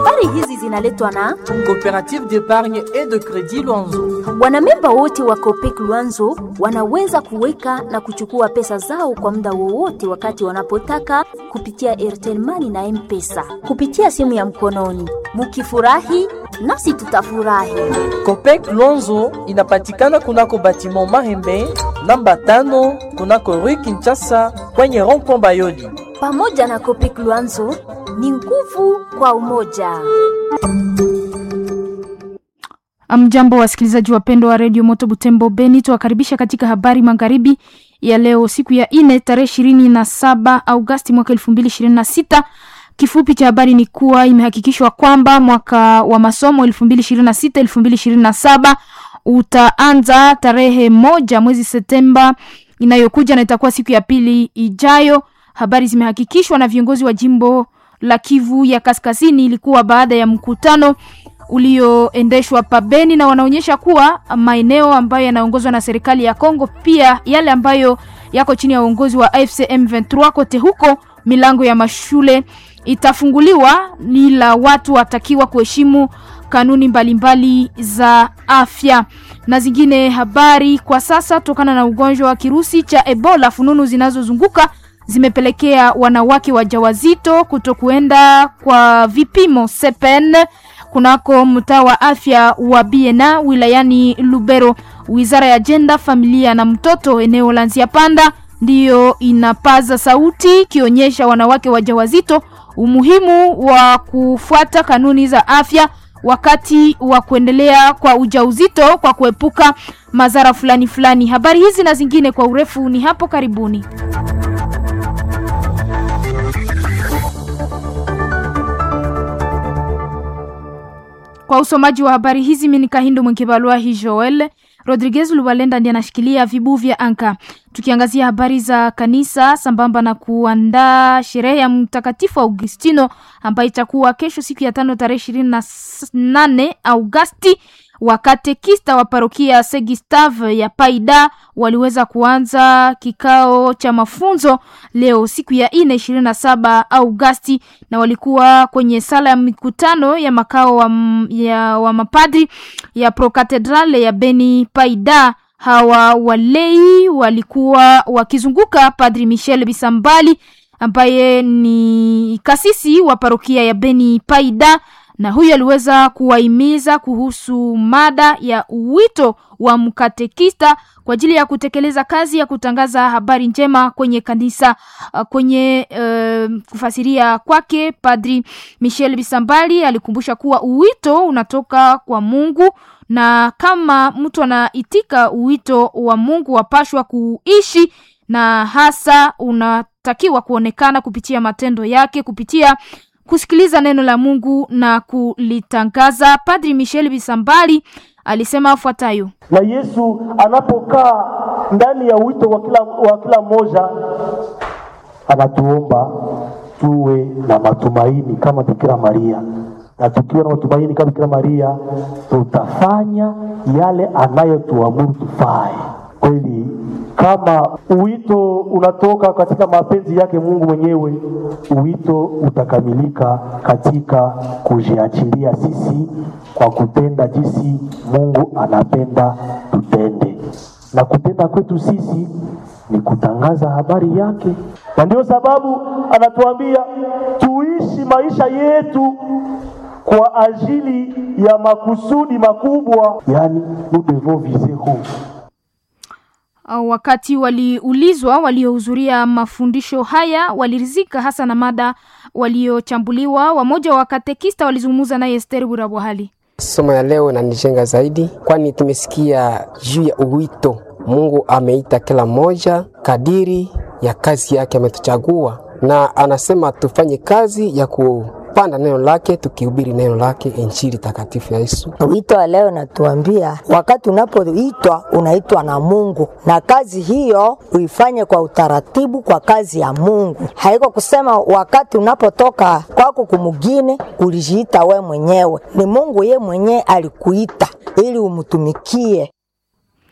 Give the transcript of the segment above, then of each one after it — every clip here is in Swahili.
Habari hizi zinaletwa na Coopérative d'épargne et de crédit Luanzo. wanamemba wote wa Copec Luanzo wanaweza kuweka na kuchukua pesa zao kwa muda wowote wakati wanapotaka kupitia Airtel Money na M-Pesa kupitia simu ya mkononi. Mukifurahi nasi tutafurahi. Copec Luanzo inapatikana kunako batiment Mahembe namba tano kunako Rue Kinshasa kwenye rond-point Bayoli. Pamoja na Copec Luanzo ni nguvu kwa umoja. Amjambo wasikilizaji wapendwa wa redio Moto Butembo Beni, tuwakaribisha katika habari magharibi ya leo, siku ya ine tarehe ishirini na saba Augasti mwaka elfu mbili ishirini na sita. Kifupi cha habari ni kuwa imehakikishwa kwamba mwaka wa masomo elfu mbili ishirini na sita elfu mbili ishirini na saba utaanza tarehe moja mwezi Septemba inayokuja na itakuwa siku ya pili ijayo. Habari zimehakikishwa na viongozi wa jimbo la Kivu ya Kaskazini. Ilikuwa baada ya mkutano ulioendeshwa pabeni na wanaonyesha kuwa maeneo ambayo yanaongozwa na serikali ya Kongo, pia yale ambayo yako chini ya uongozi wa AFC M23, kote huko milango ya mashule itafunguliwa, ila watu watakiwa kuheshimu kanuni mbalimbali mbali za afya na zingine habari. Kwa sasa, tokana na ugonjwa wa kirusi cha Ebola, fununu zinazozunguka zimepelekea wanawake wajawazito kutokuenda kwa vipimo sepen kunako mtaa wa afya wa Biena wilayani Lubero. Wizara ya Jenda, Familia na Mtoto eneo la Nzia Panda ndiyo inapaza sauti ikionyesha wanawake wajawazito umuhimu wa kufuata kanuni za afya wakati wa kuendelea kwa ujauzito kwa kuepuka madhara fulani fulani. Habari hizi na zingine kwa urefu ni hapo karibuni. Kwa usomaji wa habari hizi mimi ni Kahindo Mwenkebalua hi Joel Rodriguez Lubalenda ndiye anashikilia vibu vya anka. Tukiangazia habari za kanisa sambamba na kuandaa sherehe ya Mtakatifu Augustino ambayo itakuwa kesho siku ya tano tarehe ishirini na nane Augasti. Wakatekista wa parokia Segistave ya Paida waliweza kuanza kikao cha mafunzo leo siku ya ine ishirini na saba Augasti, na walikuwa kwenye sala ya mikutano ya makao wa, ya, wa mapadri ya Prokatedrale ya Beni Paida. Hawa walei walikuwa wakizunguka Padri Michel Bisambali ambaye ni kasisi wa parokia ya Beni Paida na huyu aliweza kuwahimiza kuhusu mada ya wito wa mkatekista kwa ajili ya kutekeleza kazi ya kutangaza habari njema kwenye kanisa. Kwenye uh, kufasiria kwake, Padri Michel Bisambali alikumbusha kuwa uwito unatoka kwa Mungu na kama mtu anaitika uwito wa Mungu wapashwa kuishi, na hasa unatakiwa kuonekana kupitia matendo yake, kupitia kusikiliza neno la Mungu na kulitangaza. Padri Michel Bisambali alisema afuatayo: na Yesu anapokaa ndani ya wito wa kila, wa kila mmoja anatuomba tuwe na matumaini kama Bikira Maria, na tukiwa na matumaini kama Bikira Maria tutafanya yale anayotuamuru tufae. Kweli kama uwito unatoka katika mapenzi yake Mungu mwenyewe, uwito utakamilika katika kujiachilia sisi kwa kutenda jinsi Mungu anapenda tutende, na kutenda kwetu sisi ni kutangaza habari yake, na ndio sababu anatuambia tuishi maisha yetu kwa ajili ya makusudi makubwa, yani nous devons viser haut Wakati waliulizwa waliohudhuria mafundisho haya walirizika hasa na mada waliochambuliwa. Wamoja wa katekista walizungumza naye Esther Burabwahali. Somo ya leo inanijenga zaidi, kwani tumesikia juu ya uwito. Mungu ameita kila mmoja kadiri ya kazi yake ametuchagua, na anasema tufanye kazi ya ku panda neno lake tukihubiri neno lake, injili takatifu ya Yesu. Wito wa leo natuambia, wakati unapoitwa unaitwa na Mungu, na kazi hiyo uifanye kwa utaratibu, kwa kazi ya Mungu. Haiko kusema wakati unapotoka kwako kumugine ulijiita we mwenyewe, ni Mungu ye mwenyewe alikuita ili umtumikie.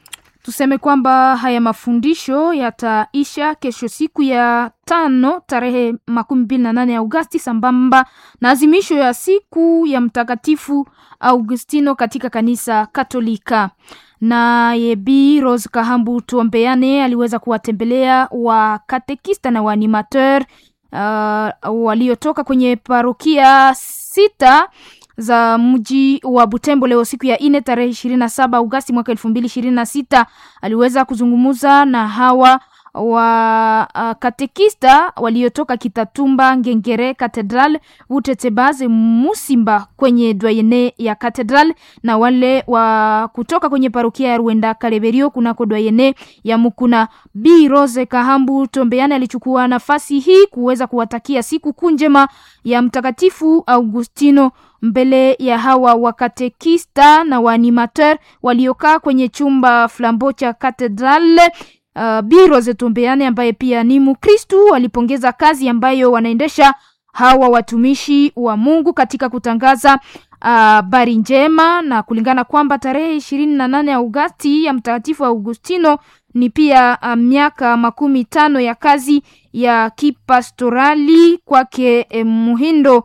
Tuseme kwamba haya mafundisho yataisha kesho siku ya tano tarehe makumi mbili na nane Agosti sambamba na azimisho ya siku ya Mtakatifu Augustino katika kanisa Katolika. Naye Bi Rose Kahambu Tuombeane aliweza kuwatembelea wakatekista na waanimateur uh, waliotoka kwenye parokia sita za mji wa Butembo leo siku ya ine tarehe ishirini na saba Agosti mwaka elfu mbili ishirini na sita aliweza kuzungumza na hawa wa uh, katekista waliotoka Kitatumba, Ngengere, Katedral, Utetebaze, Musimba kwenye dwayene ya Katedral na wale wa kutoka kwenye parokia ya Ruenda Kaleberio kunako dwayene ya Mukuna. Bi Rose Kahambu Tombeane alichukua nafasi hii kuweza kuwatakia siku kuu njema ya Mtakatifu Augustino mbele ya hawa wakatekista na waanimateur waliokaa kwenye chumba flambo cha Katedral. Uh, Bi Rose Tombeane ambaye pia ni Mkristu alipongeza kazi ambayo wanaendesha hawa watumishi wa Mungu katika kutangaza habari uh, njema na kulingana kwamba tarehe ishirini na nane Agosti ya Mtakatifu Augustino ni pia uh, miaka makumi tano ya kazi ya kipastorali kwake eh, Muhindo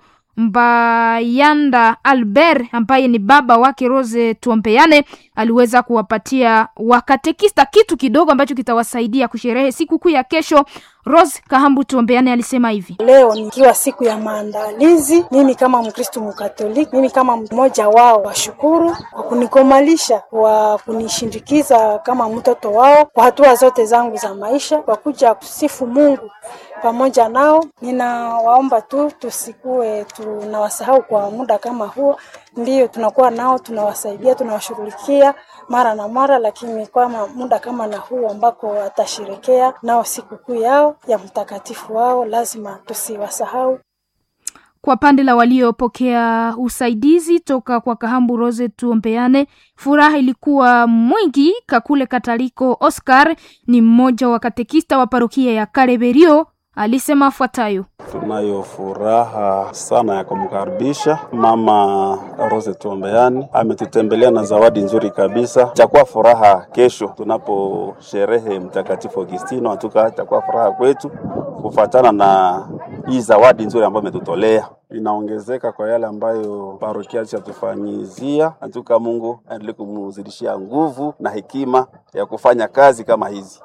Mbayanda Albert ambaye ni baba wake Rose Tuombeane aliweza kuwapatia wakatekista kitu kidogo ambacho kitawasaidia kusherehe siku kuu ya kesho. Rose Kahambu Tuombeane alisema hivi: leo nikiwa siku ya maandalizi, mimi kama Mkristo Mkatoliki, mimi kama mmoja wao, washukuru kwa kunikomalisha, kwa kunishindikiza kama mtoto wao kwa hatua zote zangu za maisha, kwa kuja kusifu Mungu pamoja nao. Ninawaomba tu tusikue tunawasahau kwa muda kama huo. Ndiyo tunakuwa nao, tunawasaidia, tunawashughulikia mara na mara, lakini kwa muda kama na huu ambako atasherekea nao sikukuu yao ya mtakatifu wao, lazima tusiwasahau. Kwa pande la waliopokea usaidizi toka kwa Kahambu Rose Tuombeane, furaha ilikuwa mwingi. Kakule Kataliko Oscar ni mmoja wa katekista wa parokia ya Kareberio alisema afuatayo: tunayo furaha sana ya kumkaribisha mama Rose Tuombeani, ametutembelea na zawadi nzuri kabisa. Itakuwa furaha kesho tunaposherehe Mtakatifu Augustino, hatuka itakuwa furaha kwetu kufatana na hii zawadi nzuri ambayo ametutolea inaongezeka kwa yale ambayo parokia chatufanyizia. Hatuka Mungu aendelee kumzidishia nguvu na hekima ya kufanya kazi kama hizi.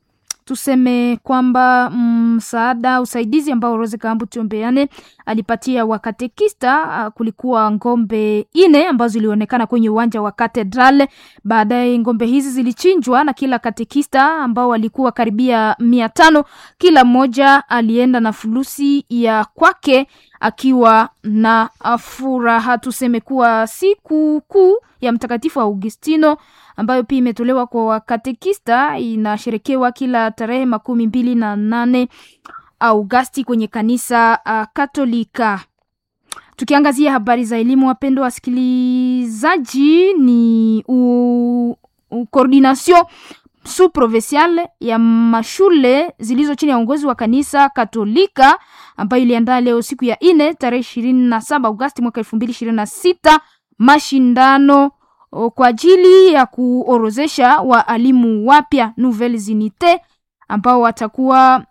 Tuseme kwamba msaada mm, usaidizi ambao Rose Kahambu Tuombeane alipatia wakatekista uh, kulikuwa ngombe ine ambazo zilionekana kwenye uwanja wa Katedral. Baadaye ngombe hizi zilichinjwa na kila katekista ambao walikuwa karibia mia tano. Kila mmoja alienda na fulusi ya kwake akiwa na furaha. Tuseme kuwa siku kuu ya Mtakatifu Augustino ambayo pia imetolewa kwa wakatekista inasherekewa kila tarehe makumi mbili na nane Augasti kwenye kanisa uh, Katolika. Tukiangazia habari za elimu, wapendwa wasikilizaji, ni coordination sous provinciale ya mashule zilizo chini ya uongozi wa kanisa Katolika ambayo iliandaa leo siku ya ine tarehe ishirini na saba Agosti mwaka elfu mbili ishirini na sita mashindano kwa ajili ya kuorozesha waalimu wapya nouvelles unités ambao watakuwa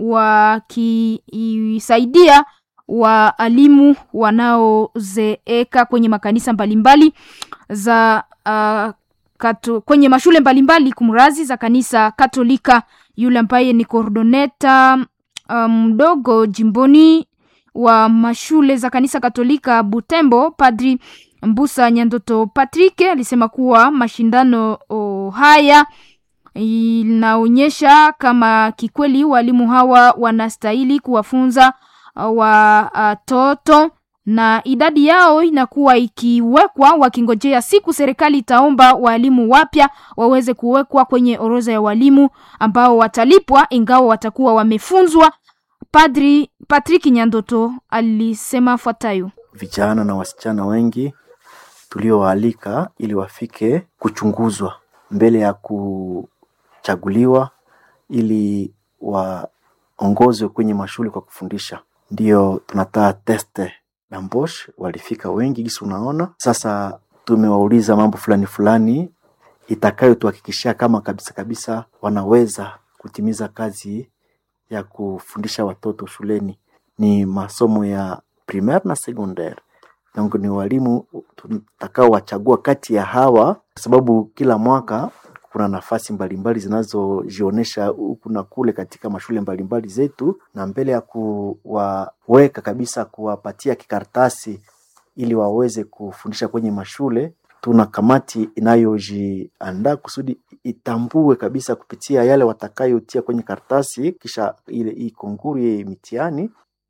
wakisaidia waalimu wanaozeeka kwenye makanisa mbalimbali za uh, kato, kwenye mashule mbalimbali kumrazi za kanisa Katolika. Yule ambaye ni kordoneta mdogo um, jimboni wa mashule za kanisa Katolika Butembo, Padri Mbusa Nyandoto Patrick alisema kuwa mashindano oh, haya inaonyesha kama kikweli walimu hawa wanastahili kuwafunza watoto uh, na idadi yao inakuwa ikiwekwa wakingojea siku serikali itaomba walimu wapya waweze kuwekwa kwenye orodha ya walimu ambao watalipwa ingawa watakuwa wamefunzwa. Padri Patrick Nyandoto alisema fuatayo: vijana na wasichana wengi tuliowaalika ili wafike kuchunguzwa mbele ya kuchaguliwa ili waongozwe kwenye mashule kwa kufundisha. Ndiyo tunataa teste na Mbosh walifika wengi gisi unaona. Sasa tumewauliza mambo fulani fulani itakayotuhakikishia kama kabisa kabisa wanaweza kutimiza kazi ya kufundisha watoto shuleni. Ni masomo ya primaire na secondaire. Donc ni walimu tutakao wachagua kati ya hawa, kwa sababu kila mwaka kuna nafasi mbalimbali zinazojionyesha huku na kule katika mashule mbalimbali zetu, na mbele ya kuwaweka kabisa, kuwapatia kikaratasi ili waweze kufundisha kwenye mashule, tuna kamati inayojiandaa kusudi itambue kabisa kupitia yale watakayotia kwenye karatasi, kisha ile hii konguru hii mitihani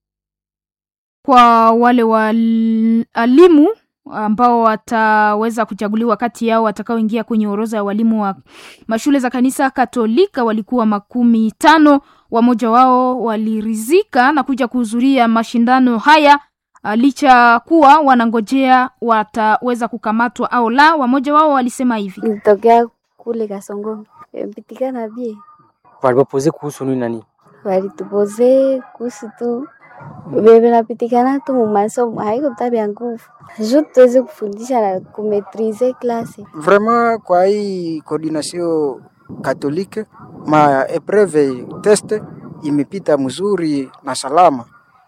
kwa wale walimu ambao wataweza kuchaguliwa kati yao watakaoingia kwenye orodha ya walimu wa mashule za kanisa Katolika walikuwa makumi tano. Wamoja wao walirizika na kuja kuhudhuria mashindano haya licha kuwa wanangojea wataweza kukamatwa au la. Wamoja wao walisema hivi: nilitokea kule Kasongo, pitikana bie walipopoze kuhusu nini nani, walitupoze kuhusu tu bebe napitikana tu mumasomo, haiko tabia nguvu ju tuweze kufundisha na kumetrize klase vraiment. Kwa hii coordination katolike ma epreve test imepita mzuri na salama.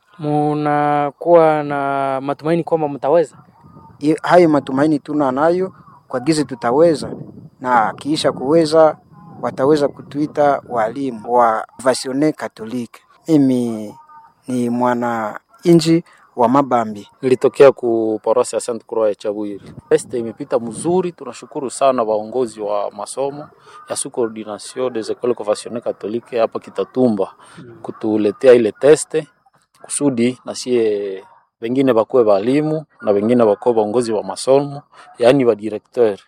Munakuwa na matumaini kwamba mtaweza? Hayo matumaini tuna nayo kwa gizi tutaweza, na kiisha kuweza wataweza kutuita walimu wa vasione katolike. Mimi ni mwana inji wa Mabambi. Nilitokea ku parosi ya Saint Croix ya Chabwiri. Teste imepita mzuri, tunashukuru sana waongozi wa masomo ya sous coordination des écoles confessionnelles catholiques hapa Kitatumba kutuletea ile teste kusudi na sie wengine bakuwe walimu na wengine bakuwe waongozi wa masomo, yaani wa directeur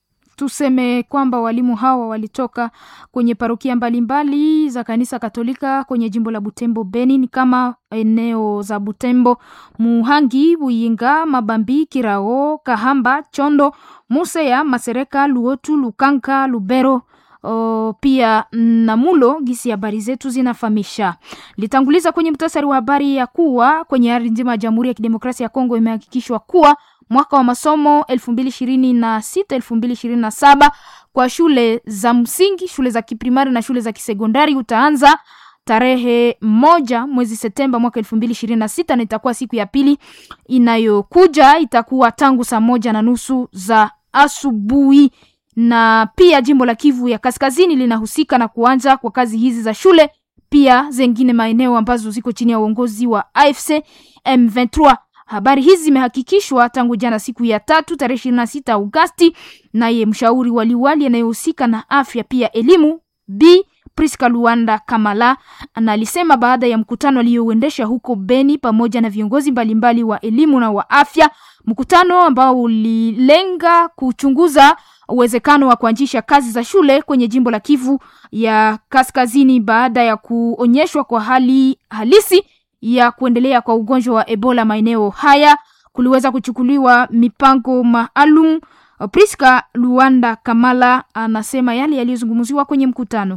Tuseme kwamba walimu hawa walitoka kwenye parokia mbalimbali za kanisa Katolika kwenye jimbo la Butembo Beni, ni kama eneo za Butembo, Muhangi, Buyinga, Mabambi, Kirao, Kahamba, Chondo, Museya, Masereka, Luotu, Lukanka, Lubero O, pia Namulo. Gisi habari zetu zinafahamisha. Litanguliza kwenye mtasari wa habari ya kuwa kwenye ardhi nzima ya Jamhuri ya Kidemokrasia ya Kongo imehakikishwa kuwa mwaka wa masomo 2026 2027 kwa shule za msingi, shule za kiprimari na shule za kisekondari utaanza tarehe moja mwezi Septemba mwaka 2026 na itakuwa siku ya pili inayokuja, itakuwa tangu saa moja na nusu za asubuhi na pia jimbo la Kivu ya Kaskazini linahusika na kuanza kwa kazi hizi za shule, pia zengine maeneo ambazo ziko chini ya uongozi wa AFC M23. Habari hizi zimehakikishwa tangu jana siku ya tatu tarehe 26 Agosti, naye mshauri wa liwali anayehusika na afya pia elimu B Priska Luanda Kamala analisema baada ya mkutano aliyouendesha huko Beni pamoja na viongozi mbalimbali wa elimu na wa afya, mkutano ambao ulilenga kuchunguza uwezekano wa kuanzisha kazi za shule kwenye jimbo la Kivu ya Kaskazini baada ya kuonyeshwa kwa hali halisi ya kuendelea kwa ugonjwa wa Ebola maeneo haya, kuliweza kuchukuliwa mipango maalum. Priska Luanda Kamala anasema yale yaliyozungumziwa kwenye mkutano.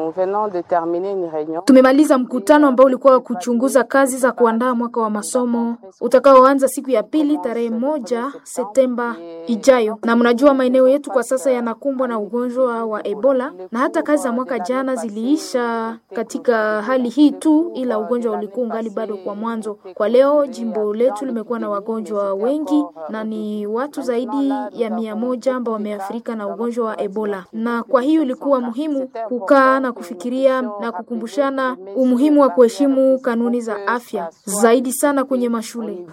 Tumemaliza mkutano ambao ulikuwa kuchunguza kazi za kuandaa mwaka wa masomo utakaoanza siku ya pili tarehe moja Septemba ijayo, na mnajua maeneo yetu kwa sasa yanakumbwa na ugonjwa wa Ebola, na hata kazi za mwaka jana ziliisha katika hali hii tu, ila ugonjwa ulikuwa ungali bado kwa mwanzo. Kwa leo jimbo letu limekuwa na wagonjwa wengi na ni watu zaidi ya mia moja ambao wameathirika na ugonjwa wa Ebola, na kwa hiyo ilikuwa muhimu kukaa na kufikiria na kukumbushana umuhimu wa kuheshimu kanuni za afya zaidi sana kwenye mashule.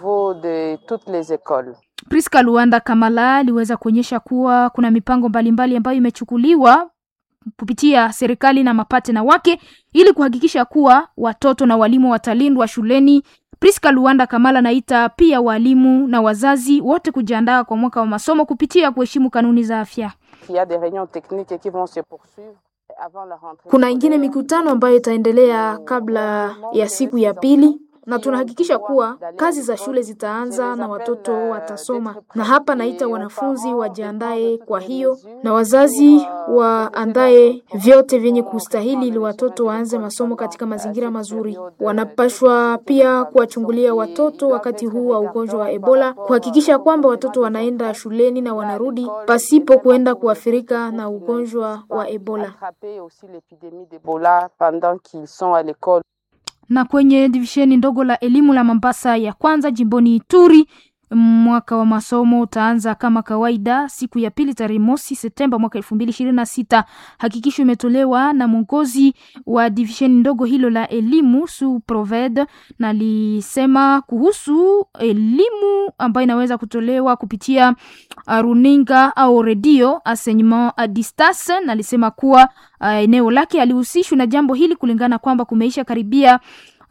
Priska Luanda Kamala aliweza kuonyesha kuwa kuna mipango mbalimbali ambayo imechukuliwa kupitia serikali na mapatena wake ili kuhakikisha kuwa watoto na walimu watalindwa shuleni. Priska Luanda Kamala naita pia walimu na wazazi wote kujiandaa kwa mwaka wa masomo kupitia kuheshimu kanuni za afya. Kuna ingine mikutano ambayo itaendelea kabla ya siku ya pili na tunahakikisha kuwa kazi za shule zitaanza na watoto watasoma. Na hapa naita wanafunzi wajiandae kwa hiyo, na wazazi waandae vyote vyenye kustahili ili watoto waanze masomo katika mazingira mazuri. Wanapashwa pia kuwachungulia watoto wakati huu wa ugonjwa wa Ebola, kuhakikisha kwamba watoto wanaenda shuleni na wanarudi pasipo kuenda kuathirika na ugonjwa wa Ebola. Na kwenye divisheni ndogo la elimu la Mombasa ya kwanza jimboni Ituri mwaka wa masomo utaanza kama kawaida siku ya pili tarehe mosi Septemba mwaka elfu mbili ishirini na sita. Hakikisho imetolewa na mwongozi wa divisheni ndogo hilo la elimu su proved, na lisema kuhusu elimu ambayo inaweza kutolewa kupitia runinga au redio enseignement a distance, na lisema kuwa uh, eneo lake alihusishwa na jambo hili kulingana kwamba kumeisha karibia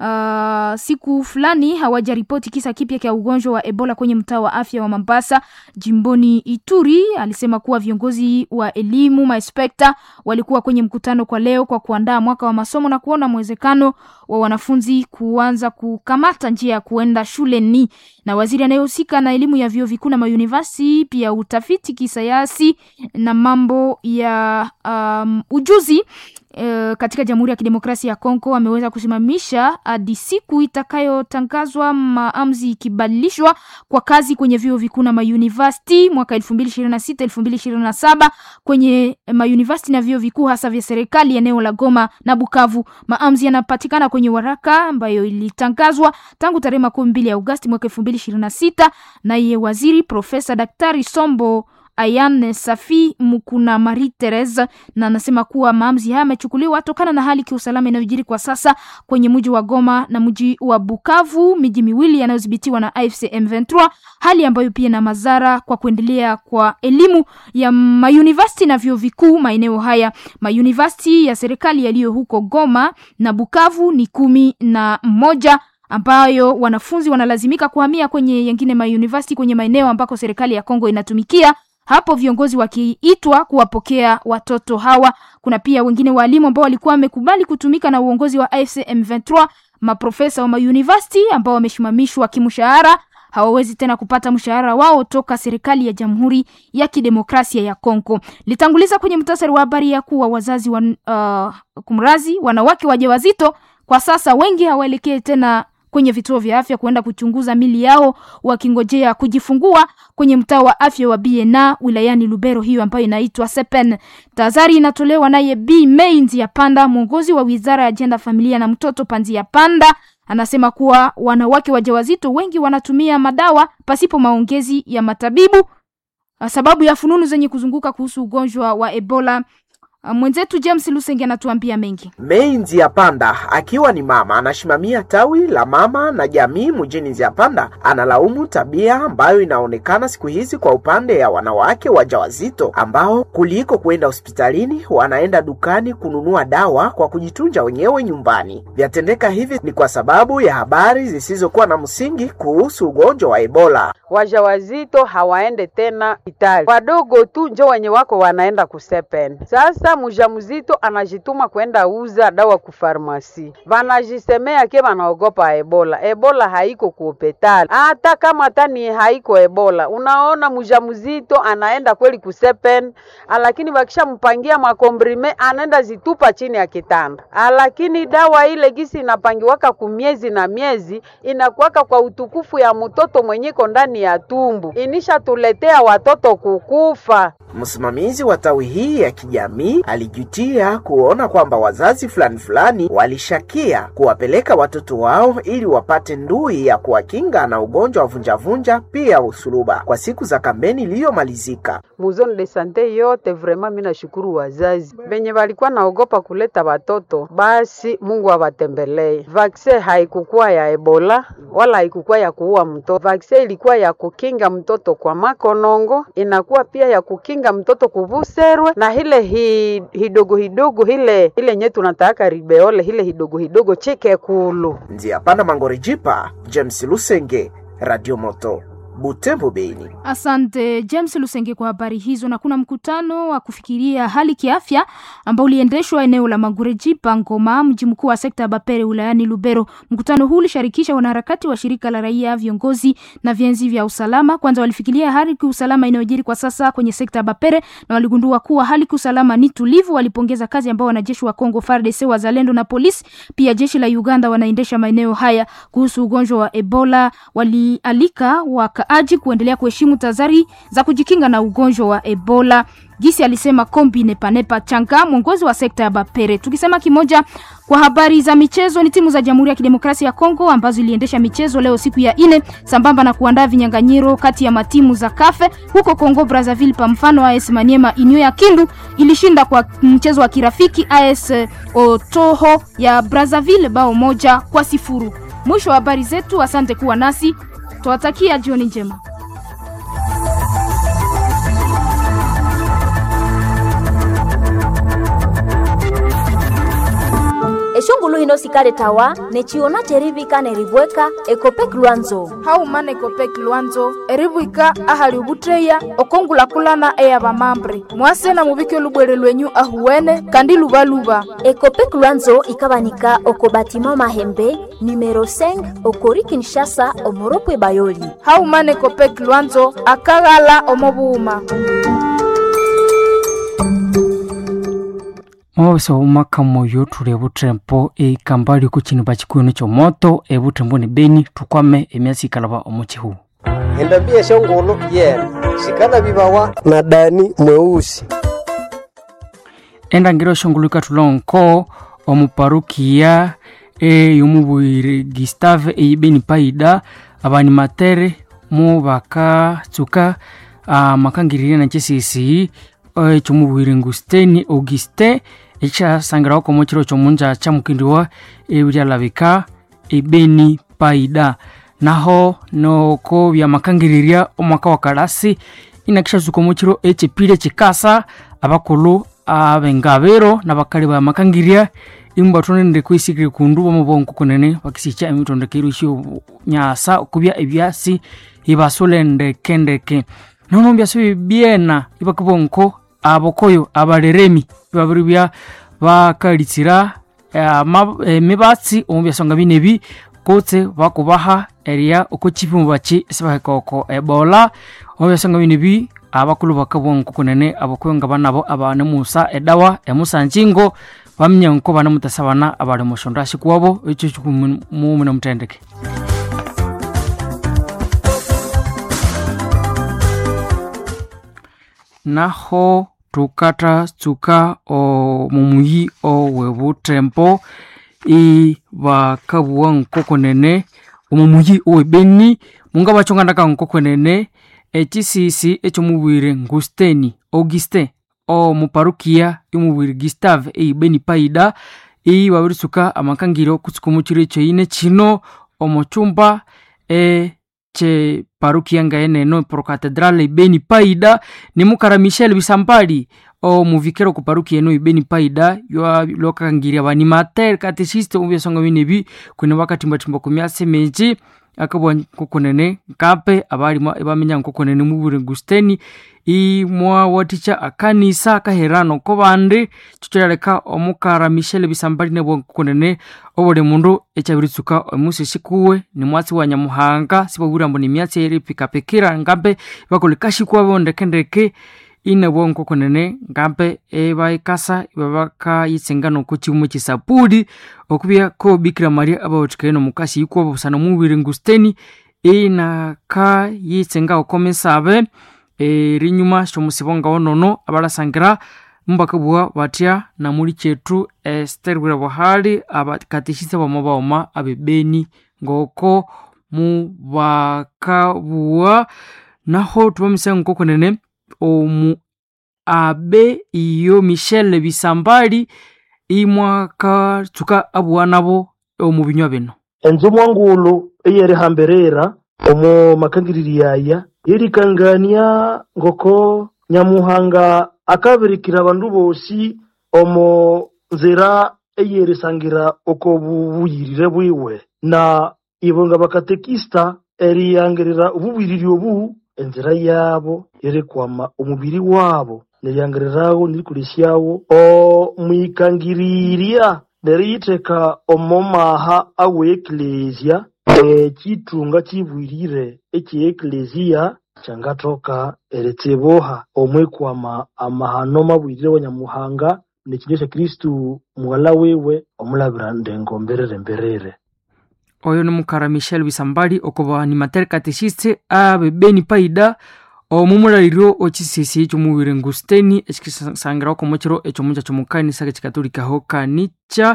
Uh, siku fulani hawajaripoti kisa kipya cha ugonjwa wa Ebola kwenye mtaa wa afya wa Mombasa jimboni Ituri. Alisema kuwa viongozi wa elimu maespekta walikuwa kwenye mkutano kwa leo kwa kuandaa mwaka wa masomo na kuona mwezekano wa wanafunzi kuanza kukamata njia ya kuenda shuleni. Na waziri anayehusika na elimu ya vyuo vikuu na mayunivasi pia utafiti kisayansi na mambo ya um, ujuzi Uh, katika Jamhuri ya Kidemokrasia ya Kongo ameweza kusimamisha hadi siku itakayotangazwa maamuzi ikibadilishwa kwa kazi kwenye vyuo vikuu na mayunivasiti mwaka 2026 2027 kwenye mayunivasiti na vyuo vikuu hasa vya serikali eneo la Goma na Bukavu. Maamuzi yanapatikana kwenye waraka ambayo ilitangazwa tangu tarehe makumi mbili ya Agosti mwaka 2026 naye waziri Profesa Daktari Sombo Ayan Safi Mukuna Marie Therese na anasema kuwa maamuzi haya yamechukuliwa tokana na hali kiusalama inayojiri kwa sasa kwenye mji wa Goma na mji wa Bukavu, miji miwili yanayodhibitiwa na AFC M23, hali ambayo pia na madhara kwa kuendelea kwa elimu ya mayunivasiti na vyuo vikuu maeneo haya. Mayunivasiti ya serikali yaliyo huko Goma na Bukavu ni kumi na moja ambayo wanafunzi wanalazimika kuhamia kwenye yengine mayunivasiti kwenye maeneo ambako serikali ya Kongo inatumikia hapo viongozi wakiitwa kuwapokea watoto hawa. Kuna pia wengine walimu ambao walikuwa wamekubali kutumika na uongozi wa AFC M23, maprofesa wa mauniversity ambao wamesimamishwa kimshahara hawawezi tena kupata mshahara wao toka serikali ya Jamhuri ya Kidemokrasia ya Kongo. Litanguliza kwenye mtasari wa habari ya kuwa wazazi wa, uh, kumrazi wanawake wajawazito kwa sasa wengi hawaelekee tena kwenye vituo vya afya kuenda kuchunguza mili yao wakingojea kujifungua kwenye mtaa wa afya wa Biena wilayani Lubero, hiyo ambayo inaitwa Sepen. Tahadhari inatolewa naye B Mainzi ya Panda, mwongozi wa wizara ya jenda, familia na mtoto Panzi ya Panda. Anasema kuwa wanawake wajawazito wengi wanatumia madawa pasipo maongezi ya matabibu, sababu ya fununu zenye kuzunguka kuhusu ugonjwa wa Ebola. Mwenzetu James Lusenge anatuambia mengi. Mei Nziapanda akiwa ni mama anasimamia tawi la mama na jamii mjini Nziapanda analaumu tabia ambayo inaonekana siku hizi kwa upande ya wanawake wajawazito ambao kuliko kwenda hospitalini wanaenda dukani kununua dawa kwa kujitunja wenyewe nyumbani. Vyatendeka hivi ni kwa sababu ya habari zisizokuwa na msingi kuhusu ugonjwa wa Ebola. Wajawazito hawaende tena Itali, wadogo tu njo wenye wako wanaenda kusepen sasa mujamzito anajituma kwenda uza dawa ku farmasi, vanajisemea ke vanaogopa Ebola. Ebola haiko ku hospitali, hata kama tani haiko Ebola. Unaona mujamzito anaenda kweli kusepen, lakini wakishampangia makombrime anaenda zitupa chini ya kitanda, lakini dawa ile gisi inapangiwaka ku miezi na miezi inakuwaka kwa utukufu ya mtoto mwenyeko ndani ya tumbu, inishatuletea watoto kukufa. Msimamizi wa tawi hii ya kijamii alijutia kuona kwamba wazazi fulani fulani walishakia kuwapeleka watoto wao ili wapate ndui ya kuwakinga na ugonjwa wa vunjavunja pia usuluba kwa siku za kampeni iliyomalizika. Muzone de sante yote vrema, mimi nashukuru wazazi venye walikuwa naogopa kuleta watoto, basi Mungu awatembelee. Vaksin haikukuwa ya Ebola wala haikukuwa ya kuua mtoto. Vaksin ilikuwa ya kukinga mtoto kwa makonongo, inakuwa pia ya kukinga mtoto kuvuserwe na hile hi, hidogo hidogo hile hile nye tunataka ribeole hile hidogo hidogo chike kulu Nziapanda Mangorijipa, James Lusenge, Radio Moto Butembo, Beni. Asante James Lusenge kwa habari hizo. Na kuna mkutano wa kufikiria hali kiafya ambao uliendeshwa eneo la Magurejipa Ngoma, mji mkuu wa sekta ya Bapere wilayani Lubero. Mkutano huu ulishirikisha wanaharakati wa shirika la raia, viongozi na vienzi vya usalama. Kwanza walifikiria hali kiusalama inayojiri kwa sasa kwenye sekta ya Bapere na waligundua kuwa hali kiusalama ni tulivu. Walipongeza kazi ambao wanajeshi wa Kongo FARDC, wazalendo na polisi, pia jeshi la Uganda wanaendesha maeneo haya. Kuhusu ugonjwa wa Ebola, walialika wakaaji kuendelea kuheshimu tahadhari za kujikinga na ugonjwa wa Ebola. Gisi alisema Kombi Nepanepa Changa, mwongozi wa sekta ya Bapere. Tukisema kimoja kwa habari za michezo, ni timu za Jamhuri ya Kidemokrasia ya Kongo ambazo iliendesha michezo leo siku ya ine, sambamba na kuandaa vinyanganyiro kati ya matimu za Kafe huko Kongo Brazzaville. Pa mfano AS Maniema Inyo ya Kindu ilishinda kwa mchezo wa kirafiki AS Otoho ya Brazzaville bao moja kwa sifuru. Mwisho wa habari zetu, asante kuwa nasi, tuwatakia jioni njema. eshongulu hino sikale tawa nechiona cherivika nerivweka ekopek lwanzo haumana ekopek lwanzo erivwika ahali ubutreya okongulakulana eya vamambre mwase na muvike lubwere lwenyu ahuwene kandi luvaluva ekopek lwanzo ikavanika oko batima mahembe numero 5 okori kinshasa omoropwe bayoli haumana ekopek lwanzo akaghala omovuuma mwawesa umaka moyo tuli evutrempo eikamba liko chini pa chikuino chomoto evutrempo ni beni tukwame emyasi ikalava omuchihu endambia shongolo yena shikana vivawa na dani mweusi endangiro shonguluka tulonko omuparukia eyomubwire gustave eibeni paida abanimatere mu bakatsuka amakangirire nachesisi ekyomubwire ngusteni auguste ekyasangirawo komo chiro kyomunja kyamukindiwa ebyalabika ebeni paida naho noko byamakangiriria omwaka wa kalasi inakishazuka omu chiro ekyepile kikasa abakulu abengabero nabakali bamakangirya imu batonende kwisikire kundu bamubonko kunene bakisicha emitondekero isyo nyasa okubya ebyasi ibasolendekendeke nono byasi bibyena ibakibonko abokoyo abaleremi babiri bya bakalitsira emibatsi omu byasonga binebi kutse bakubaha eria oko chipimo bachi sibaheka oko ebola omu byasonga binebi abakulu bakabonko kunene abokoyo nga banabo abanemusa edawa emusanjingo bamenya nko banemutasa bana abali mushondo ashikuwabo ekyo kikumumune mutendeke naho tukathatsuka omumuyi owebutembo ibakabuwa nkokonene omumuyi owebeni munga bachongandaka nkokonene echisisi ekyomubwire ngusteni auguste omuparukia yomubwire gustave eibeni paida ibabiritsuka amakangiro okutsuka omukiro ekyoine kino omuchumba e che parukia ngaeneno procatedrale ibeni paida nimukara michel bisambali omuvikero ku parukia eno ibeni paida lwakakangiria banimatere katesiste omubyasonga binebi kwene bakatimbatimba ku myase menji akabwa nkokonene nkape abalimo ebamenya nkokonene mubure gusteni imwawaticha akanisa akaherano ko bandi chichoyaleka omukara michel bisambali nebwa nkokonene obuli mundu ekyabiritsuka omusi shikuwe ni mwatsi wa nyamuhanga sibabwira mbu ni myatsi eri pikapikira ngambe bakolekashikuwa bondekendeke inabwa nkokonene ngambe ebaikasa ibabakayitsenga noku chiumu chisapuli okubya ko bikira maria abawathikaye nomukasi ikuwa busana mubiri ngusteni inaka yitsenga okomesabe erinyuma shomusibonga wonono abalasangira mbakabua batya namuli chetu ester bwira buhali abakatishisa bama baoma abebeni ngoko mubakabua naho tubamisa nkokonene omu abe iyo michel bisambali imwakatsuka abuwa nabo omu binywa bino enzu mwangulu eyerihamberera omu makangiriri yaya yerikangania ngoko nyamuhanga akabirikira abandu bosi omu nzira eyerisangira oko bubuyirire bwiwe na ibo nga bakatekista eriyangirira obubwiriri obu enzira yabo erikwama omubiri wabo neryangirirawo nerikolesyawo omwikangirirya neriyitheka omomaha awe eklesia ekitunga kibwirire ekye eklesia kyangathoka eritsibuha omwikwama amahano mabwirire wa nyamuhanga nekindu kya kristu muwala wiwe omulabira ndengomberere mberere oyo ni mukara michel bisambali okuba animateur catechiste abe beni paida omumulaliro okisisi ekyomuwire ngusteni ekikisangirawo komukiro ekyomunja kyomukanisa kekikatolikaho kanica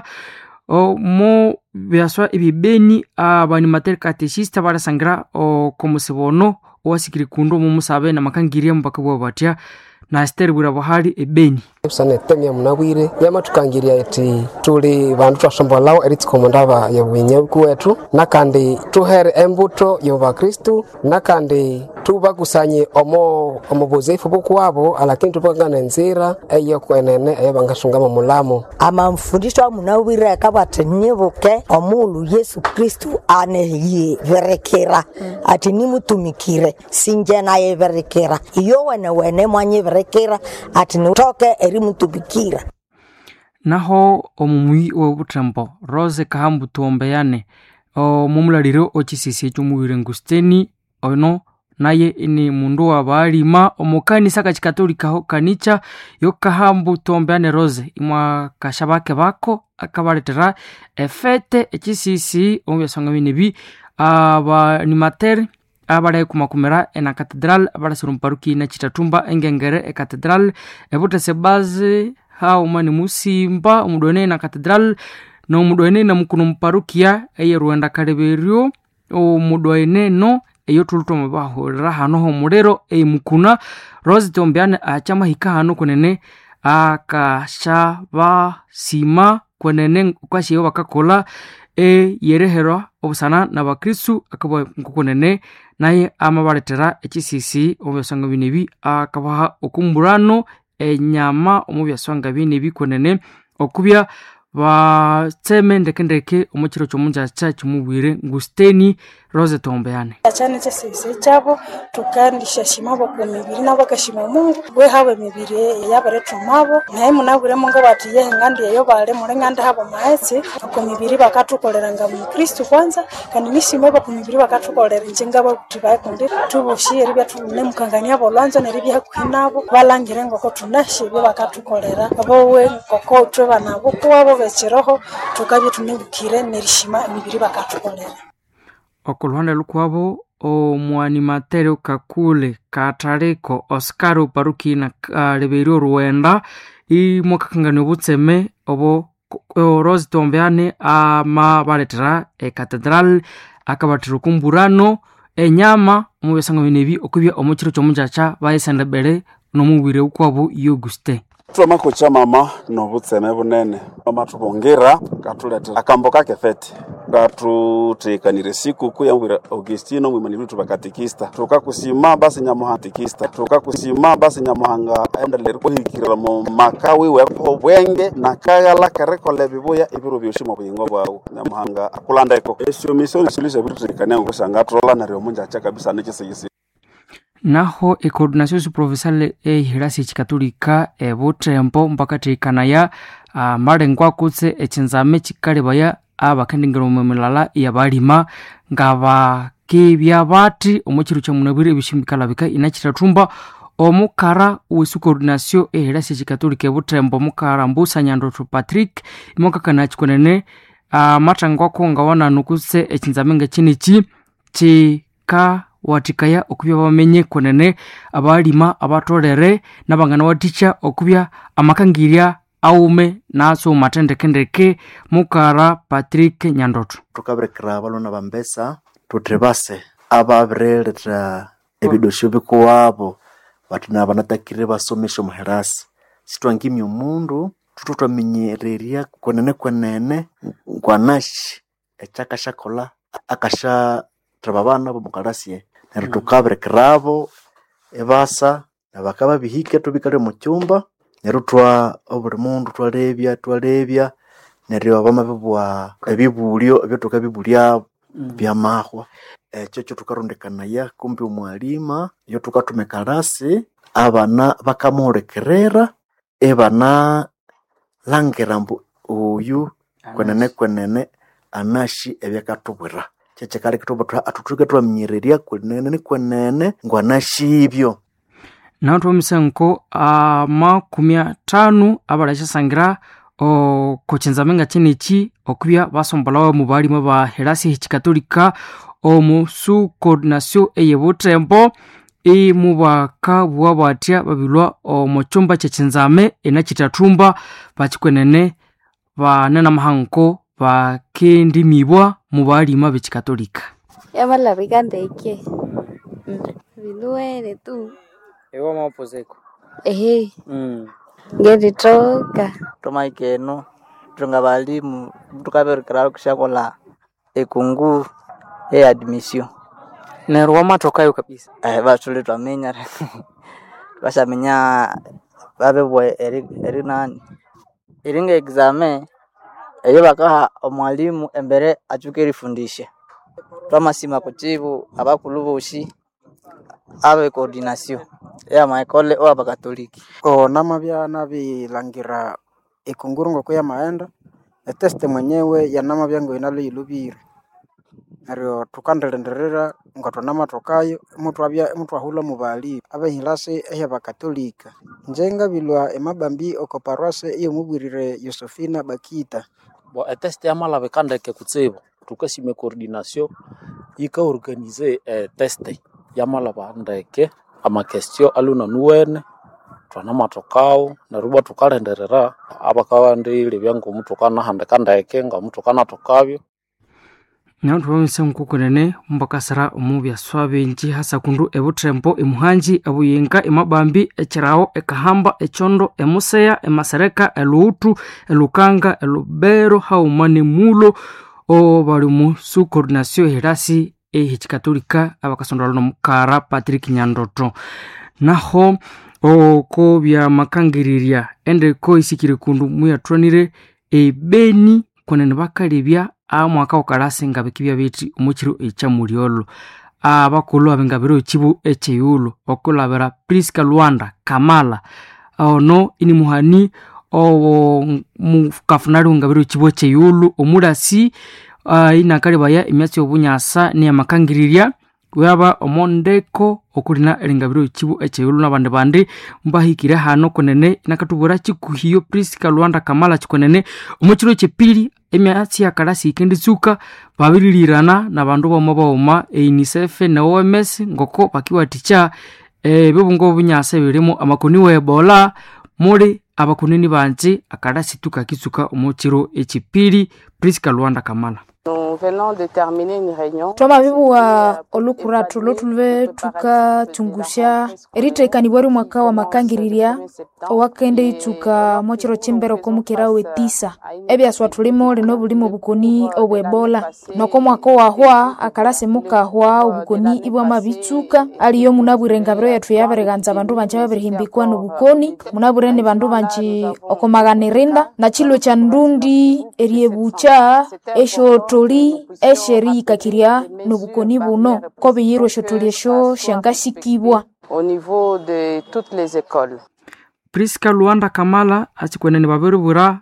omu byaswa ebibeni abanimateur catechiste barasangira okomusibono owasikiri kundu omumusabe namakangirya mubaka bwa batya na esther bwira buhali ebeni sana temya munabwire yamatukangirya eti tuli bandu twasombolao eritsikomo ndaba yobwinyabuku wetu nakandi tuhere embuto yobakristu nakandi tubakusanye omo omu buzefu bukwabo alakini tubakangana enzira eyo kwenene eyo bangasungama mulamo amamfundisho amunawire akabati nyibuke omulu yesu kristu aneyiberekera ati nimutumikire sinje nayeberekera iyo wene wene mwanyiberekera ati nitoke erimutumikira naho omumui obutembo rose kahambu tuombeyane omumulaliro okisisi ekyomuwire ngusteni ono naye ni mundu wa baalima omukanisa kakikatolikaho kanicha yokahambu tuombeane rose imwa kasha bake bako akabaletera efete ekisisi omu byasonga binebi abanimatere abalaye kumakumira ena katedral abalasira omuparuki na chitatumba engengere ekatedral ebutese bazi hauma ni musimba omudwene na katedral nomudwene na mukuno muparukia eye rwenda kaleberyo omudwene no eyo tulutoma bahurira hano homulero eimukuna rose tombeane achamahika hano kunene akasha basima kwenene kwashiyo bakakola eyereherwa obusana na bakristu akaba nkukunene naye amabaletera ekisisi omu byasonga binebi akabaha okumburano enyama omu byasonga binebi kunene okubya batseme ndekendeke omu kiro kyomunjaca kimubwire ngusteni rose tombeane achane chesese chabo tukandishashimabo ku mibiri nabo bakashima mungu bwe habo emibiri yabaretumabo naye munabwiremo ngo bati yehe ngandi eyo bale mure ngandi habo maetse ku mibiri bakatukoleranga mu kristu kwanza kandi nishimebo ku mibiri bakatukolera njenga bakuti bakundi tubushi eribya tubune mukangania bolwanzo neribya kwinabo balangire ngoko tunashe byo bakatukolera bowe ngoko twe banabo kuwabo bekiroho tukabye tunebukire nerishima emibiri bakatukolera okuluhande lukwabo omwanimatere kakule katareko oscar oparuki na kaleberi oruwenda imwakakangania obutseme obo rose tombeane amabaletera ekatedral akabatira okumburano enyama omu byasanga binebi okubya omu kiro kyomunjaca bayesendebere nomubwire ukwabo yoguste twamakucha mama nobutseme bunene amatubongira ngatuletera akambo kake fete ngatutekanire sikuku yambwira augustino mwimani bitu bakatikista tukakusima basi nyamuhanga tikista tukakusima basi nyamuhanga endelere kuhikirira mu maka wiwe obwenge nakagala kerekola bibuya ibiro byoshi mu buyingo bwawu nyamuhanga akulandeko esyo misio nisulisha bitu tutekania ngusanga tulola naryo munjacha kabisa nekisiyisi naho ecoordinación suprovincial ehirasi ekikatolika ebutembo mpaka teikanaya amalengwa kutse ekinzame kikalebaya abakendengera omu milala yabalima nga bakebya bati omu kiro kyamunabwire ebishimbikalabika inakitatumba omukara wesu coordinación ehirasi ekikatolika ebutembo omukara mbusa nyandoto patrick imwakakana kikunene amatangwako nga wananu kutse ekinzame nga kiniki kika watikaya okubya bamenye kunene abalima abatolere nabangana watikya okubya amakangirya aume naso matendekendeke mukara patrick nyandoto tukabirekera balona bambesa tuthi base ababireletha ebidosyo bikuwabo bati nabanatakire basomesha omuherasi sitwangimya omundu tutu twaminyererya kwenene kwenene nkwanaki ekyakashakola akasha thaba bana bomukalasye neryo tukabirekerabo ebasa nabakababihike tubikale mu cyumba neryo twa obuli mundu twalebya twalebya neryo bamabibwa ebibulyo ebyo tukabibulyabo byamahwa ekyo kyo tukarundikanaya kumbi omwalima iyo tukatumika abana bakamuhulikirira ibana langira mbu oyu kwenene kwenene anashi ebyakatubwira kyekikali kitubwira atutuke twaminyererya kwenene kwenene ngwanashibyo naho twomisenko amakumi atano abalakyasangira okochinzamenga cheneki okubya basombolawo mu balimu ba helasi hechikatolika omu su coordination eye butembo imubaka bwa bwatya babilwa omu chumba kyechinzame enachitathumba bakikwenene banena mahanko bakendimibwa mu balima bechikatolika yamalabika ndeke viluwele tu iwo mopozeko ehe mm. ngenditoka tomaikeno tunga balimu tukaberekera kushakola ekungu e admission neryo wamatokayo kabisa eh batule twamenya bashamenya babebwa eri, eri nani iringa exame eyo bakaha omwalimu embere achuke erifundisha twamasima kuchibu abakulu boshi abe coordination ya maekole o abakatoliki o namabya nabilangira ekunguru ngoko yamaenda eteste mwenyewe yanamabya ngo inalo yilubire neryo tukandilindirira ngo tunamatokayo mutwabya mutwahula mu bali abehilasi ehyabakatolika njengabilwa emabambi oko parwase iyo mubwirire yosefina bakita bo eteste yamalabika ndeke kutsibu tukasime coordination yikaorganize eteste yamalaba ndeke amakestio aluna nuwene twanamatokao neruba tukalenderera abakawandile byangomu tukanahandika ndeke ngamu tukanatokabyo naho tubamisa nkukunene mbakasira omu byaswa bingi hasa kundu ebutrembo emuhanji ebuyinga emabambi ekirawo ekahamba echondo emuseya emasereka eluutu elukanga elubero hauma nemulo o bali mu su coordination ehirasi ehikikatolika abakasondolwa nomukara patrick nyandoto naho oko byamakangiriria endeko isikire kundu muyathwanire ebeni kunene bakalebya amwaka ukalasi ngabikibya biti omukiro ekyamulyolo abakulu abengabire okibu ekyeyulo okulabira priska lwanda kamala ono ini muhani owo mukafunali ungabire okibu ekyeyulo omulasi uh, inakalebaya emyatsi yobunyasa niyamakangiriria waba omondeko okulina elingabire okibu ekyeyulu nabandi bandi mbahikire hano kunene nakatubura kikuhiyo priska lwanda kamala kikunene omukiro ekyepili emyatsi yakalasi ikenditsuka babirilirana nabandu bauma bauma eunicef ne oms ngoko bakiwatikya ebibungo obunyasa ebirimu amakoni webola muli abakunini banji akalasi tukakitsuka omukiro ekipili priska lwanda kamala Nous venons de terminer une réunion. twamabibuwa olukuratu lotuluve tukatungusha eritekanibwari mwaka wa makangiriria owakende itsuka mochiro chimbero komukera wetisa ebyaswa tulimo lino bulimo obukoni obwebola noko mwaka wahwa akalasi mukahwa obukoni ibwama bitsuka aliyo munabwire engabiro yathu yabereganza abandu banje babirihimbikwa nobukoni munabwire ni bandu banje okomaganirinda na chilo cha ndundi eriebucha eshotoli esheriyikakirya nobukoni buno kobiyirwe eshotoli esho shangasikibwa Au niveau de toutes les écoles. priska luanda kamala asikwenene babiribwira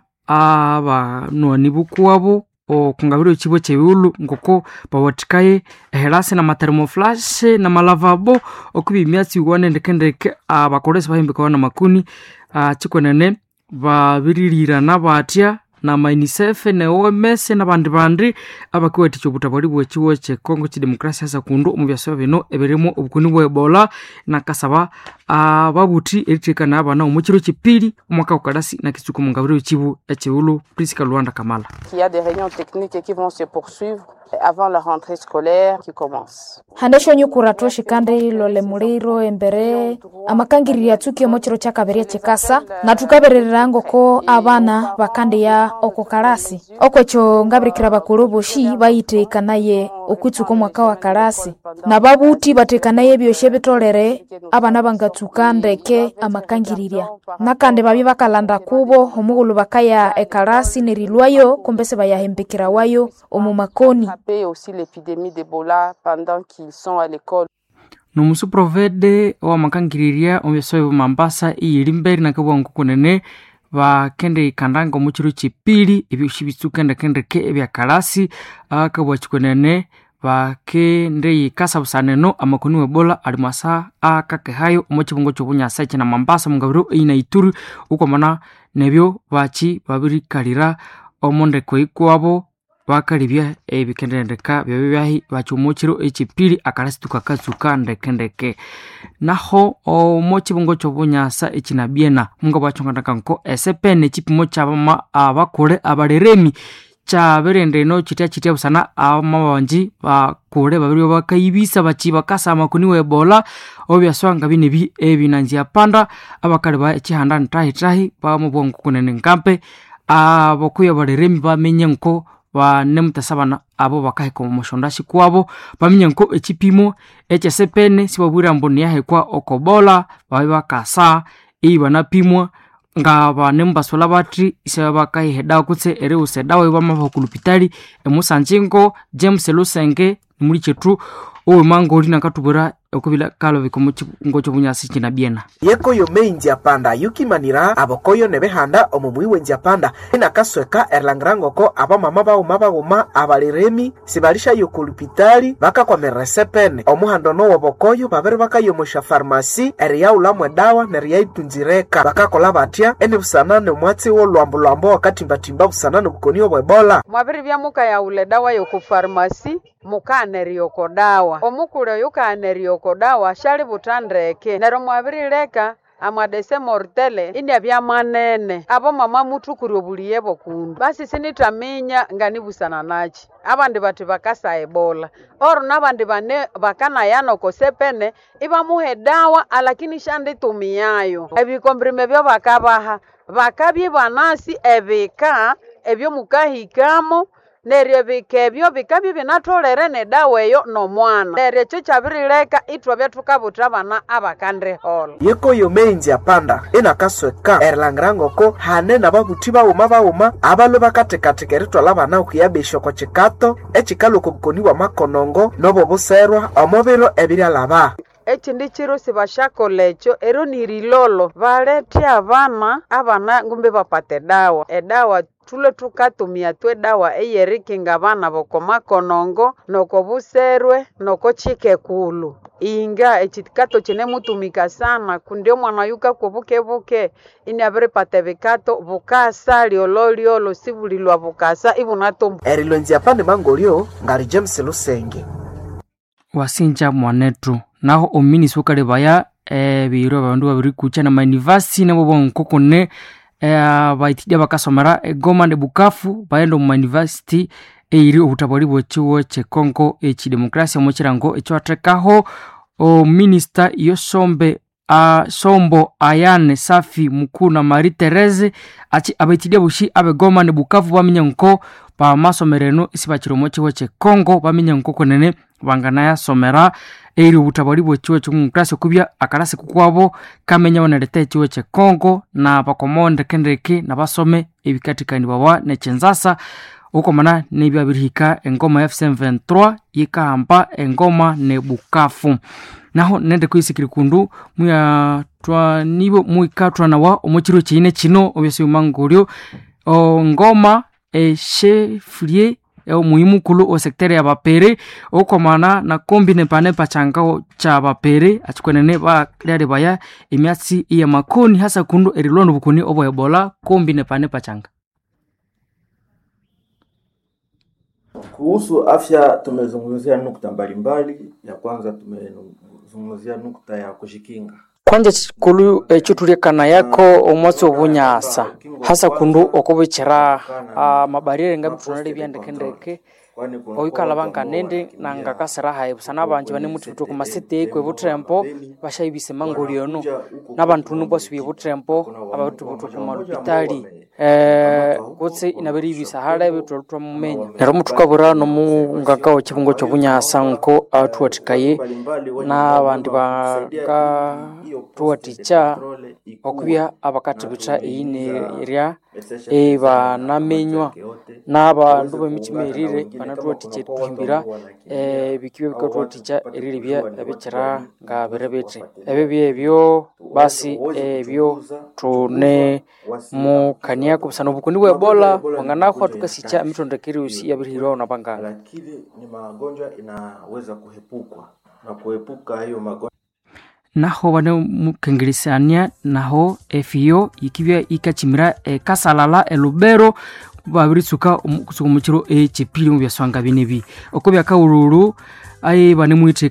abanwani bukuwabo okungabira ekibo kyebiwulu ngoko bawathikaye ehelasi na matermoflashe na malavabo okuba emyatsi iwana endekendeke abakolesi bahimbikawa na makuni kikwenene babirilirana batya na mainicef ne oms nabandi bandi abakiwathikya obutabwali bwekiwo kyekongo kidemokrasia hasa kundu omu byasaba bino ebirimu obukuni bwa ebola nakasaba ababuthi erithekana abana omukiro kipili omwaka gukalasi nakitsuka omu ngabiro ekibu ekiwulu priska lwanda kamala Il y a des réunions techniques qui vont se poursuivre avant la rentrée scolaire qui commence. handesho nyukuratu shikandi lole muliro embere amakangirira atsuki omochiro chakaberia chikasa na tukabererera ngoko abana bakandiya oko kalasi okwecho ngabirikira bakulu boshi bayitekanaye okwitsuka omwaka wa kalasi na babuthi bathekanaye ebyosya bitolere abana bangatsuka ndeke amakangirirya nakandi babye bakalanda kubo omughulhu bakaya ekalasi nerilwayo kumbese bayahembekerawayo omu makoni attraper aussi l'épidémie d'Ebola pendant qu'ils sont à l'école. nomusu provede owamakangiriria omubyaso bya mambasa iyiri mberi nakabwangu kunene bakende ikandanga omu kiro kyepili ebyosi bitsukendekendeke ebyakalasi akabwa kikunene bakende yikasa busaneno amakoni webola ali mwasa akakehayo omu kibungo kyobunyasa ekina mambasa mungabiro eyina ituri ukwamana nebyo baki babirikalira omu ndeko ikwabo bakalibya ebikendendeka byabyo byahi bakyomukiro ekyipili akalasi tukakatsuka ndekendeke naho omu kibungo kyobunyasa ekinabyena munga bwakyongandaka nko esepene ekipimo kyabama abakule abaleremi kyabirendeno kitya kitya busana amabanji bakule babiri bakayibisa bachi bakasa amakuni webola obyaswanga binebi ebinanzia panda abakali ba ekihanda ntahitahi bamubwongo kunene nkampe abokuya baleremi bamenye nko banemutasabana abo bakaheka omushondashi kwabo bamenye nko ekipimo ekyesepene sibabwira mbu niyahekwa okobola babe bakasa iyi banapimwa nga banemubasula bati ise bakayihedawa kutse eriwusa edawa ibamava kulupitali emusanjingo james lusenge nimuli chetu owemangoli nakatubwera okubila kalobika omu kibungo kyobunyasi kinabyena yekoyo meinji apanda yukimanira abokoyo nebehanda omu mwiwe nji apanda inakasweka erlangirangoko abamama baghuma baghuma abaliremi sibalishayo kulupitali bakakwamirira esepene omuhando nowo bokoyo babiri bakayomosha farmasi eriyaulamu edawa neriyaitunzireka bakakola batya eni busana nomwatsi wolwambolwambo wakatimbatimba busana nobukoni obwebola mwabiri byamukayaula edawa yokufarmasi mukaanerioko dawa omukule oyo kaanerioko dawa shali butandeke nero mwabirileka amadese mortele india byamanene abo mama muthukuri obuliye bokundu basi sinitaminya nganibusana nachi abandi bati bakasa ebola oro nabandi bane bakanayana okosepene ibamuhe dawa alakini shanditumiyayo ebikombrime byo bakabaha bakabye banasi ebika ebyo mukahikamo neryo bika ebyo bikabya binatholere nedawa eyo nomwana neryo ekyo kyabirileka ithwabya thukabuta abana abakandihola yekoyo meinji apanda inakasweka erlangirangoko hane nababuthi baghuma baghuma abalwe bakathekatheka eritwala abana okuyabesya oko kikato ekikala oko bukoni bwa makonongo nobo buserwa omu biro ebiryalaba ekindi kiro sibashakola ekyo ero nirilolo balete abana abana ngumbe bapata edawa edawa thule thukatumia tu edawa eyerikinga abana boko makonongo noko buserwe noko chikekulu inga ekikato kinemutumika sana kundi omwana yukakwa bukebuke ini abiripata ebikato bukasa lyololiolo sibulilwa bukasa ibunatombu erilonzi apande mangolyo ngali james lusenge wasinja mwanetu naho ominisi ukalebaya ebiro abandu babiri kucha na maunivasi nabo bonkokone baithidia bakasomera egoma ne bukafu baenda omu maunivasity eiri obutabwali bwekiwo kyekongo ekidemokrasia omu kirango ekyathekaho ominista yosombe uh, sombo ayane safi mukuna marie therese achi abaithidia bushi abegoma ne bukavu baminya nko pamasomereno isi bakiri omu kiwo kyekongo baminya nko kunene banganayasomera eri obutabwali bwekiwo kyomudemokrasia okubya akalasi kukwabo kamenya banaleta ekiwo kyekongo na bakomo ndekendeke nabasome ebikathikanibwawa nekyenzasa ukomana nebyabirihika engoma fc 23 yikahamba engoma ne bukafu naho nende kwisikiri kundu muyatwanibo muikathwanawa omukiro kiyine kino obyasi bimangolyo ngoma eshefulie omuhimukulu osektere ya bapere okomana na kombi nepane pachangao cha bapere achikwenene balyali baya emyatsi iya makoni hasa kundu erilondo bukuni obwa ebola kombi nepane pachanga Kuhusu afya tumezungumzia nukta mbalimbali. Ya kwanza tumezungumzia nukta ya kujikinga. kwanja chikulu echutuliekana yako omwatsi obunyasa hasa kundu okubikira uh, mabariere nga bitunale byandekendeke oyukala banganende nangakasira hayi busana abanje bane mututu ku masite kwe butrempo bashayibise mangoliono n'abantu nubo subye butrempo abatubutu ku malupitali eh, kutse inabere ibisa halebe twali twamumenya neryo muthukabura nomunganga wekibungo kyobunyasa nko athuwathikaye n'abandi bakathuwathikya okubya abakathibitha eyinerya ebanamenywa n'abandu b'emitima erire banathuwathikya thuhimbira eh, bikibya bikathuwathikya erilebya ebikira nga birebithe ebyo byebyo basi ebyo tune mukaniako busana obukoni bwa ebola wanganahwa tukasikya emitondekere yosi yabirihirwawo nabanganga lakini ni magonjwa inaweza kuhepukwa na kuepuka hiyo magonjwa naho bane mukengelesania naho efiyo ikibya ikachimira ekasalala elubero babiritsuka omu- kusuka omukiro ekyepili omu byaswanga binebi oko byakawululu aye bane mwithe